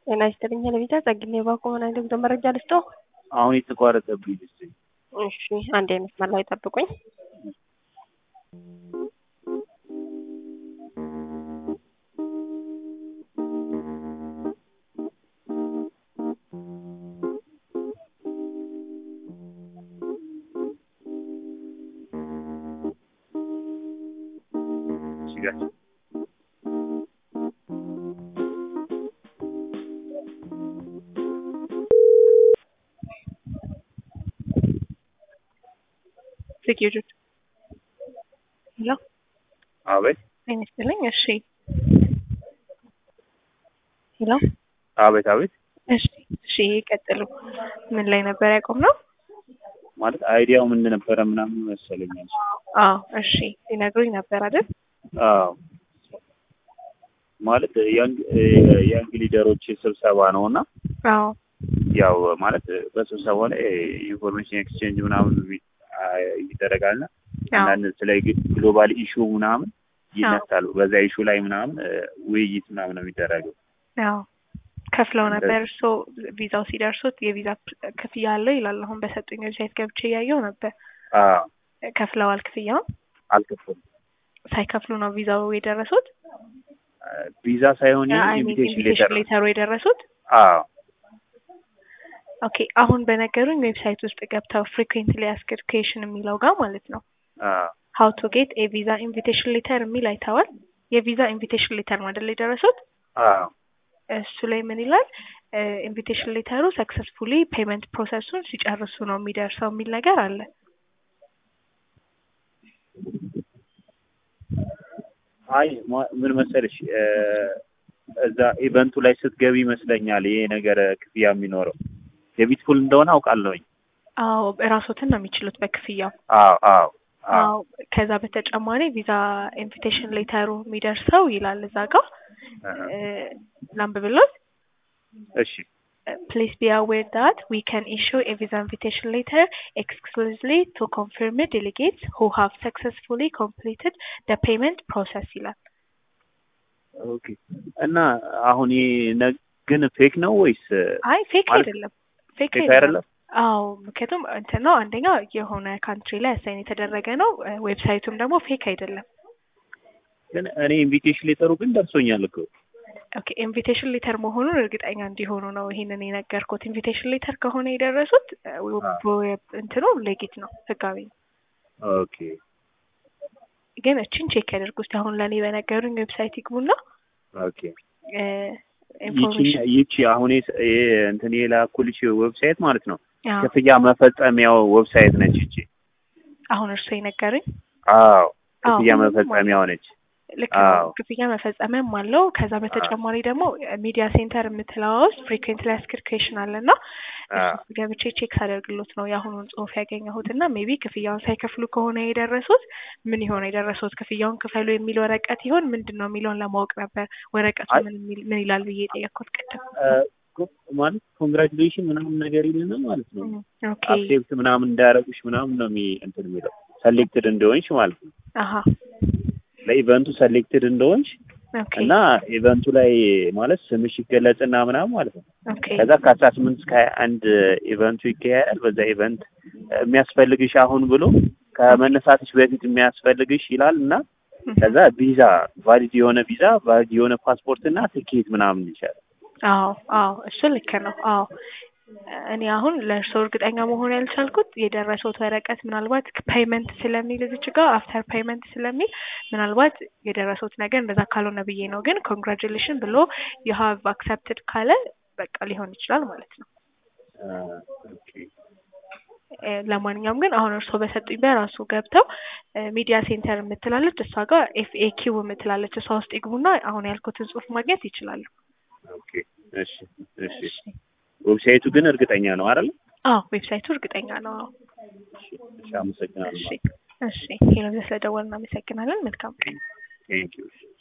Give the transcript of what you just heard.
ጤና ይስጥልኝ ለቤታ ጸግኔ ባኮ ምን አይነት መረጃ ልስጦ? አሁን የተቋረጠብኝ ልስ እሺ አንድ መስመር ላይ ጠብቁኝ። ሲጋር ሴኪዩሪቲ ሄሎ አቤት ጤና ይስጥልኝ። እሺ ሄሎ አቤት አቤት እሺ እሺ ቀጥሉ። ምን ላይ ነበር ያቆምነው? ማለት አይዲያው ምን ነበረ ምናምን መሰለኛል። አዎ እሺ ሊነግሩኝ ነበር አይደል? አዎ ማለት ያንግ ያንግ ሊደሮች ስብሰባ ነው እና አዎ ያው ማለት በስብሰባው ላይ ኢንፎርሜሽን ኤክስቼንጅ ምናምን ይደረጋልና አንዳንድ ስለ ግሎባል ኢሹ ምናምን ይነሳሉ። በዛ ኢሹ ላይ ምናምን ውይይት ምናምን ነው የሚደረገው። አዎ ከፍለው ነበር። እርሶ ቪዛው ሲደርሱት የቪዛ ክፍያ አለው ይላል። አሁን በሰጡኝ ዌብሳይት ገብቼ እያየው ነበር። አዎ ከፍለዋል ክፍያውን? አልከፈሉም። ሳይከፍሉ ነው ቪዛው የደረሱት? ቪዛ ሳይሆን አይ ሚን ኢንቪቴሽን ሌተር ነው። ሌተሩ የደረሱት? አዎ ኦኬ አሁን በነገሩኝ ዌብሳይት ውስጥ ገብተው ፍሪኩዌንትሊ አስክድ ኩዌሽን የሚለው ጋር ማለት ነው አዎ ሀው ቱ ጌት ኤ ቪዛ ኢንቪቴሽን ሌተር የሚል አይተዋል። የቪዛ ኢንቪቴሽን ሌተር ነው አይደል የደረሱት? አዎ እሱ ላይ ምን ይላል? ኢንቪቴሽን ሌተሩ ሰክሰስፉሊ ፔመንት ፕሮሰሱን ሲጨርሱ ነው የሚደርሰው የሚል ነገር አለ። አይ ማ- ምን መሰለሽ እዛ ኢቨንቱ ላይ ስትገቢ ይመስለኛል ይሄ ነገር ክፍያ የሚኖረው ዴቢት ፑል እንደሆነ አውቃለሁኝ። አዎ ራሶትን ነው የሚችሉት በክፍያው። አዎ አዎ አዎ አዎ ከዛ በተጨማሪ ቪዛ ኢንቪቴሽን ሌተሩ የሚደርሰው ይላል እዛ ጋር ላንብብሎት እሺ Please be aware that we can issue a visa invitation letter exclusively to confirmed delegates who have successfully completed the payment process ይላል። ኦኬ እና አሁን ይሄ ነ- ግን ፌክ ነው ወይስ አይ ፌክ ማለት አይደለም፣ ፌክ ፌክ አይደለም። አይደለም? አዎ ምክንያቱም እንትን ነው አንደኛ የሆነ ካንትሪ ላይ አሳይን የተደረገ ነው። ዌብሳይቱም ደግሞ ፌክ አይደለም። ግን እኔ ኢንቪቴሽን ሌተሩ ግን ደርሶኛል እኮ። ኦኬ ኢንቪቴሽን ሌተር መሆኑን እርግጠኛ እንዲሆኑ ነው ይሄንን የነገርኩት። ኢንቪቴሽን ሌተር ከሆነ የደረሱት ዌብ እንትኑ ሌጊት ነው፣ ህጋዊ ነው። ኦኬ ግን እችን ቼክ ያደርጉ እስቲ አሁን ለእኔ በነገሩኝ ዌብሳይት ይግቡና ኦኬ እ ይቺ ኢንፎርሜሽን ይቺ አሁን የስ- ይሄ እንትን የላኩልሽ ዌብሳይት ማለት ነው አዎ፣ ክፍያ መፈጸሚያው ዌብሳይት ነች ይቺ። አሁን እርሱ የነገሩኝ አዎ ክፍያ ሁሉም መፈጸሚያው ነች። ልክ ነው። አዎ። ክፍያ መፈጸሚያም አለው። ከዛ በተጨማሪ ደግሞ ሚዲያ ሴንተር የምትለዋ ውስጥ ፍሪኩዌንትሊ አስክድ ኩዌሽን አለ እና አዎ እሱ ገብቼ ቼክ ሳደርግሎት ነው የአሁኑን ጽሁፍ ያገኘሁት እና ሜቢ ክፍያውን ሳይከፍሉ ከሆነ የደረሱት ምን ይሆን የደረሱት ክፍያውን ክፈሉ የሚል ወረቀት ይሆን ምንድን ነው የሚለውን ለማወቅ ነበር ወረቀቱ አይ- ምን የሚል ምን ይላል ብዬ የጠየቅኩት ቅድም። እ፣ ኮ- ማለት ኮንግራቹሌሽን ምናምን ነገር ይልና ማለት ነው እም፣ ኦኬ አክሴፕት ምናምን እንዳያረጉሽ ምናምን ነው የሚ እንትን የሚለው ሰሌክትድ እንደሆንሽ ማለት ነው። አሀ ለኢቨንቱ ሰሌክትድ እንደሆንሽ ኦኬ እና ኢቨንቱ ላይ ማለት ስምሽ ይገለጽና ምናምን ማለት ነው። ኦኬ ከዛ ከአስራ ስምንት እስከ ሀያ አንድ ኢቨንቱ ይካሄዳል። በዛ ኢቨንት የሚያስፈልግሽ አሁን ብሎ ከመነሳትሽ በፊት የሚያስፈልግሽ ይላል እና ከዛ ቪዛ ቫሊድ የሆነ ቪዛ ቫሊድ የሆነ ፓስፖርት እና ትኬት ምናምን ይቻላል። አዎ አዎ እሱ ልክ ነው። አዎ እኔ አሁን ለእርስዎ እርግጠኛ መሆን ያልቻልኩት የደረሰውት ወረቀት ምናልባት ፔይመንት ስለሚል እዚች ጋር አፍተር ፔይመንት ስለሚል ምናልባት የደረሰውት ነገር እንደዛ ካልሆነ ብዬ ነው። ግን ኮንግራጁሌሽን ብሎ ዩ ሃቭ አክሰፕትድ ካለ በቃ ሊሆን ይችላል ማለት ነው። ኦኬ እ፣ ለማንኛውም ግን አሁን እርስዎ በሰጡኝ በራሱ ገብተው ሚዲያ ሴንተር የምትላለች እሷ ጋር ኤፍኤኪው የምትላለች እሷ ውስጥ ይግቡና አሁን ያልኩትን ጽሁፍ ማግኘት ይችላሉ። ኦኬ እሺ እሺ ዌብሳይቱ ግን እርግጠኛ ነው አይደል? አዎ ዌብሳይቱ እርግጠኛ ነው። አዎ እሺ እሺ፣ አመሰግናለሁ። እሺ እሺ ሄሎ ስለደወልን እናመሰግናለን። መልካም ቀን። ቴንክ ዩ